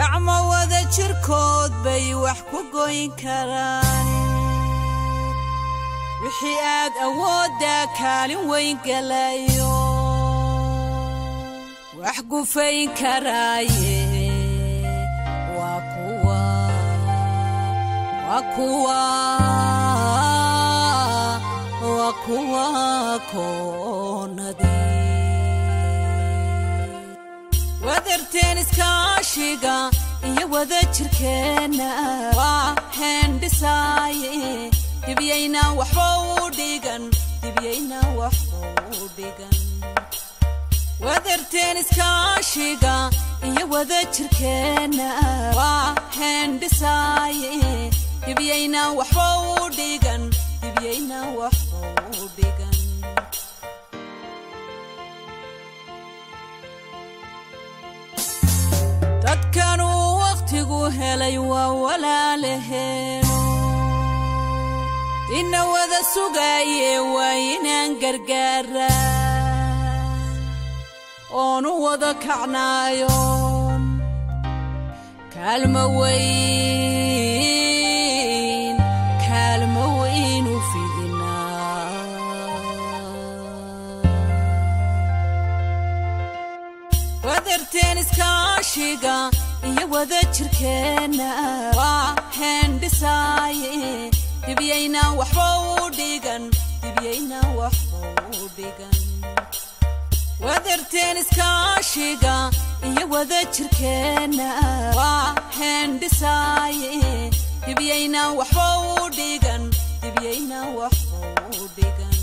gacmo wada jirkood bay wax ku goyn karaan wixii aad awooddaa kaalin weyn galayo wax gufayn karaaye waa kuwa waa kuwa waa kuwa koonadii wadarteen iskaashiga iyo wada jirkeenna waa heendhisaaye dibyayna waxba u dhigan dibyayna waxba u dhigan wadarteen iskaashiga iyo wada jirkeenna waa heendhisaaye dibyayna waxba u dhigan dibyayna waxba u dhigan dadkanuu wakhtigu helay waa walaalaheeno ina wada sugaaye waa inaan gargaaraa oonu wada kacnaayoon kaalmo weyn kaalmo weynu fidinaa wadarteen iskaashiga iyo wada jirkeenna waa heendhisaaye dibyayna waxba u dhigan dibyayna waxba u dhigan wadarteen iskaashiga iyo wada jirkeenna waa heendhisaaye dibyayna waxba u dhigan dibyayna waxba u dhigan